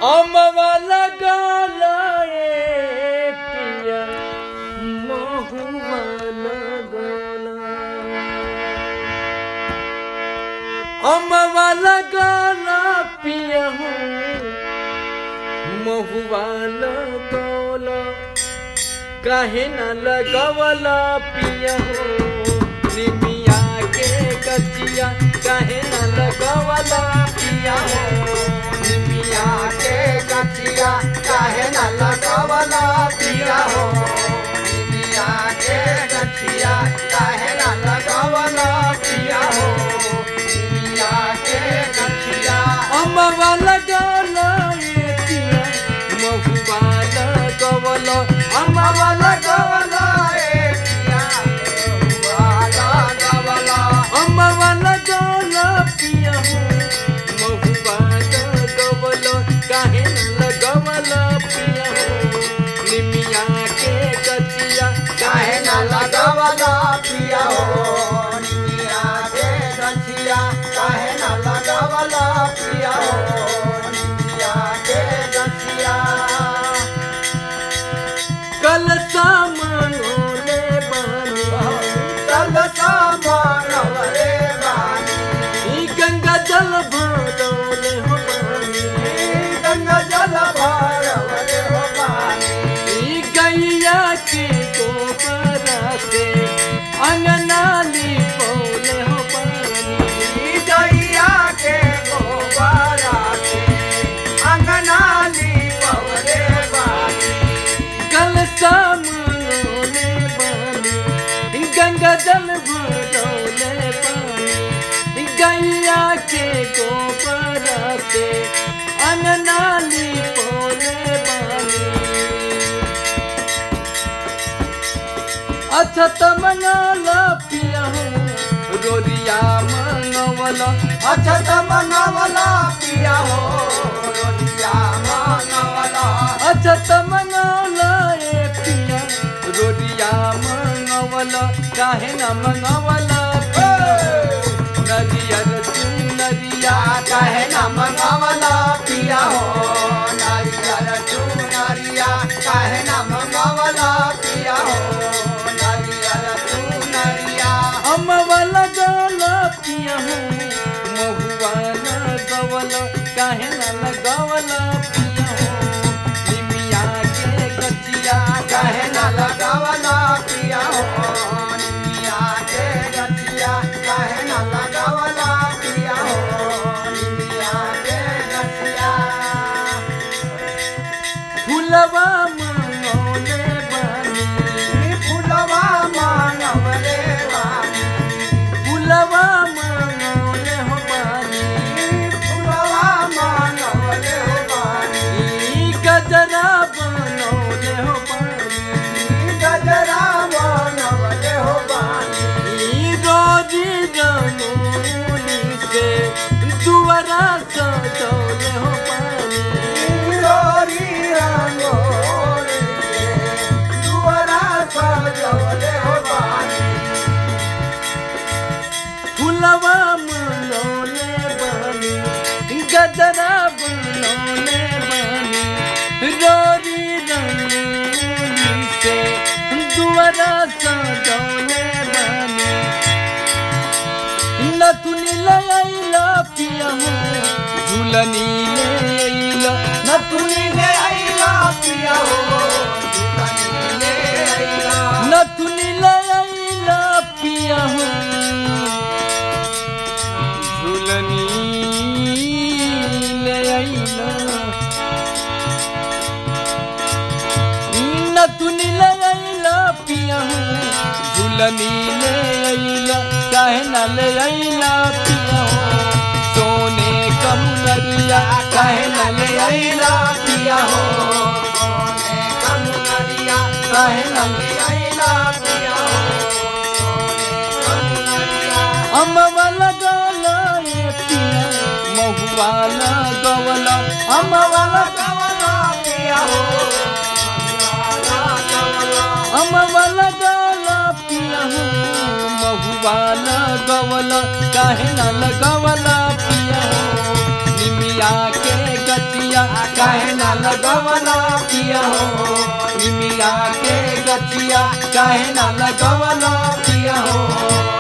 अमवाला गाला ए पिया महुवाला गाला अमवाला गाला पिया हो महुवाला गाला काहे न लगवला पिया हो निमिया के कचिया काहे न लगवला पिया हो निमिया के गठिया काहे न लगवला पिया हो निमिया के गठिया काहे न लगवला पिया हो निमिया के गठिया अमवाला गाला ए पिया महुवाला गवला अमवाला लगवला ए पिया वाला गवला अमवाला गाला पिया हो महुवाला गवला काहे न लगवला पिया हो निमिया के कचिया काहे न लगवला पिया हो निमिया के गठिया काहे न लगवला पिया हो निमिया के गठिया कल सामनोले बानी तल सामरवले बानी ई गंगा जल भरौले हो बानी गंगा जल भरवले हो बानी ई गैया के गोबरा से अंगनाली पौले हो बानी गैया के गोबरा से अंगनाली पवले बानी कल सामनोले बानी गंगा जल भरौले बानी गैया के गोबरा से अंगनाली पौले बानी अच्छा तमनाला पिया हो रोरिया मंगवला अच्छा तमनवला पिया हो रोटिया मनवला अच्छा तमनाला ए पिया रोरिया मंगवला काहे न मंगवला नरियर तू नरिया काहे न मनवला पिया हो नारियल तू नारिया काहे न मनवला पिया हो नारियल तू नारिया अमवला गला पिया हो महुवाला गवला काहे न लगवला पिया हो निमिया के गचिया काहे न लगावला पिया हो निमिया के गठिया काहे न लगावला पिया हो निमिया के गठिया फुलवा मंगौले बानी फुलवा मानवले बानी फुलवा मंगौले हो बानी फुलवा मानवले बानी ई गजरा बनौले हो बानी गजरा मानवले हो बानी ई रोजी रंगोली से दुआरा सजौले हो बानी रोरी रंगोली से दुआरा सजवले हो बानी फुलवा मंगौले बानी गजरा बनौले बानी रोरी रंगोली से दुआरा सजौले बानी नथुनी लैला पिया हो झूलनी लैला नथुनी ले आइला पिया हो दुल्हनी ले आइला नथुनी लैला पिया हो झूलनी लैला नथुनी लैला पिया हो झूलनी लैला काहे न लैला पिया हो सोने कम नरिया काहे न लैला पिया हो सोने कम नरिया काहे न ले आइला पिया हो सोने कम नरिया अमवाला गला ए पिया महुवाला गवला अमवाला कवला पिया हो वाला कवला अमवाला गला पिया हो महुवाला गवला काहे न लगवला पिया हो निमिया के गचिया काहे ना लगवला पिया हो निमिया के गचिया काहे ना लगवला पिया हो